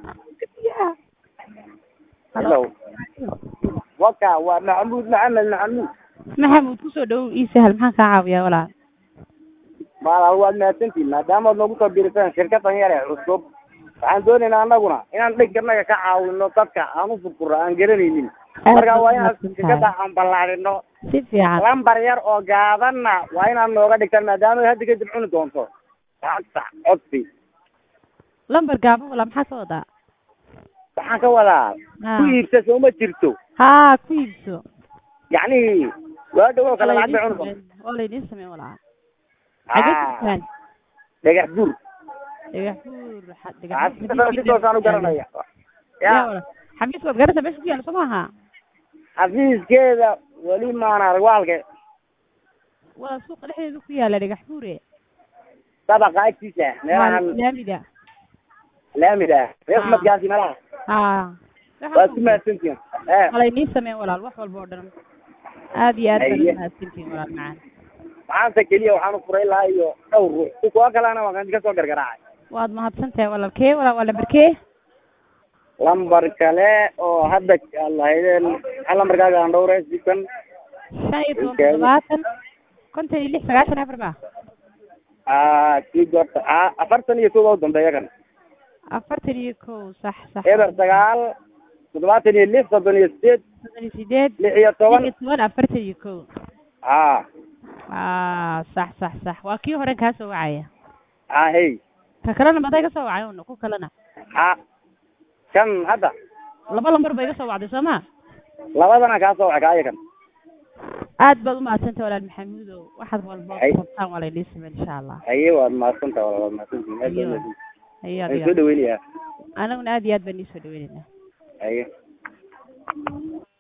hello waka waa maxamuud maxamed maxamuud maxamuud kusoo dhowow ii sahal maxaan kaa caawiyaa walaal maalaal waad mahadsantihin maadaama ad noogu soo biirisan shirkadan yare cusub waxaan doonaynaa anaguna inaan dhankarnaga ka caawino dadka aan u furfuro aan garanaynin marka waa inaan shirkada aan ballaadhino si fiican lambar yar oo gaabanna waa inaad nooga dhigtaan maadaama hadda kadib cuni doonto lacagta codsi lambar gaaban walaa maxaa ka wadaa waxaan ka wadaa ku iibsa sooma jirto haa ku iibso yacni waa dhawow kale lacag bay cuni doonto waa laydiin sameyn walaa xagee jirtaan dhagax buur dhagax buur xafiiskada si toosaan u garanaya ya xafiis waad garanaysaa meesha ku yaala soo maaha xafiiskeeda weli maan arag waalke waa suuqa dhexdeeda ku yaala dhagax buure dabaqa agtiisa meelahan laamida laamida reesmadkaasi meelaha haa waa ku mahadsantihin e waa laydiin sameyn walaal wax walba oo dhan aad iyo aad baa mahadsantihin walaal macaan maxaanse keliya waxaan u furay lahaa iyo dhowr ruux si kuwa kalena waan kasoo gargaraacay waad mahadsan tahay walaal kee walaal waa lambar kee lambar kale oo hadda lahaydeen maxaa lambarkaaga aan dhowre sikan shan iyo toban toddobaatan konton iyo lix sagaashan afar ba kii goorta afartan iyo kow u dambeeya kan afartan iyo kow sax sax eber sagaal toddobaatan iyo lix soddon iyo sideed soddon iyo sideed lix iyo toban lix iyo toban afartan iyo kow a a sax sax sax waa kii horen kaa soo wacaya a hey ka kalena maday ka soo wacay un ku kalena a kan hadda laba lambar bay ka soo wacday soo ma labadana kaa soo wacay kaaya kan aad baad umahadsantay walaal maxamuudow waxaad walba Hay. rabtaan waa laydin sameyn insha allah haye waad mahadsanta wala waad mahadsantihin aad Iyo. baa mahadsantihin haye waan soo adiga dhaweynayaa anaguna aad iyo aad baan iisoo dhaweynaynaa haye